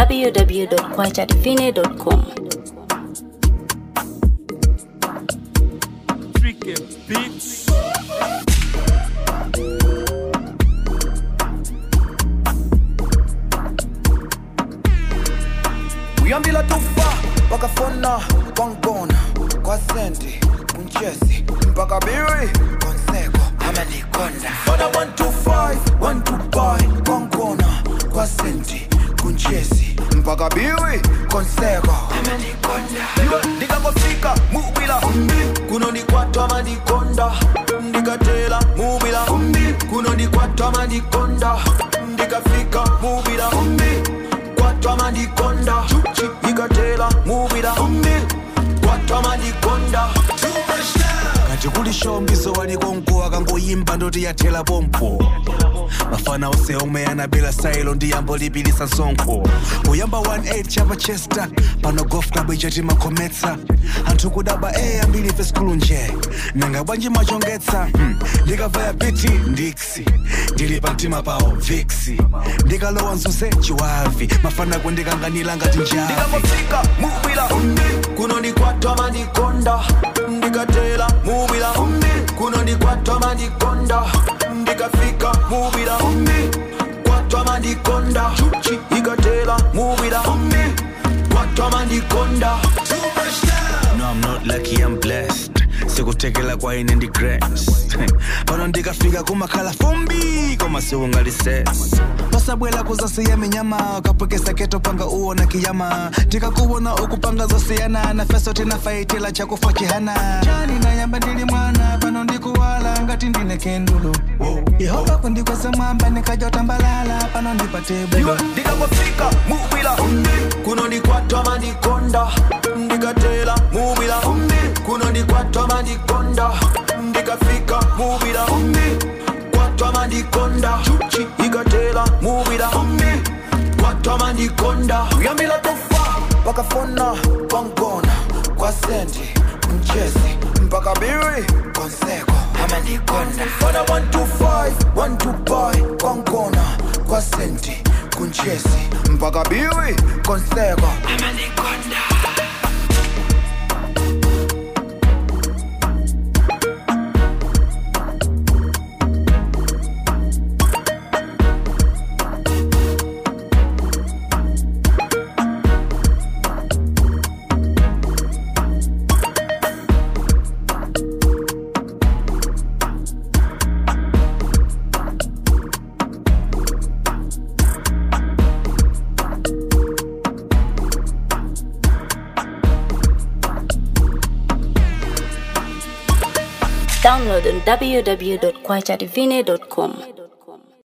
www.kwachadivine.com. Tricky Beats. uyambila tufa wakafona kwangibona kwasendi kunchesi mpaka biri konseko amanikonda fona 125 125 kwangibona kwasendi kunchesi mpaka biri konseko amanikonda ndikangofika mubila kunonikwatwa manikonda ndikatela mubila kunonikwatwa manikonda ndikafika mubila kwatwa manikonda ikatela mubila kwatwa manikonda kati kuli shombiso walikonko akangoyimba ndoti yathela pompo mafana ose omwe anabela sailo ndi yambo lipilisa sonkho kuyamba 18 chapa chester pano golf club ichati makhometsa anthu kudaba e ambiri ife skulu nje nanga bwanji machongetsa hmm. ndikavaya biti ndiksi ndili pa mtima pawo viksi ndikalowa mzuze chiwavi mafana kundikanganira ngati njavi ndikangofika mubila kunonikwatwa manikonda ndikatela mubila kunonikwatwa manikonda ndikafika mubila kwatwa manikonda ikatela mubila kwatwa manikonda No, I'm not lucky, I'm blessed. sikutekela kwa ine ndi grace pano ndikafika kumakhala fumbi koma siungalises pasabwela kuzasiya minyama kapwekesa keto panga uona kiyama tikakuwona ukupanga zosiyana na feso tinafaitila chakufa chihana chani nayamba ndili mwana pano ndikuwala ngati ndine kendulu yehova kundikweza mwamba nikajotambalala pano ndipate bulo ndikangofika mubila kunonikwatwa manikonda ndikatela mubila kunonikwatwa manikonda ndikafika mubila kwatwa manikonda ikatela mubila kwatwa manikonda uyambila tofa pakafona kwangona kwasendi mchezi mpaka biri konseko amanikonda fona 125 125 kwangona kwasendi kunchesi mpaka biri konseko amanikonda Download on www.kwachadivine.com.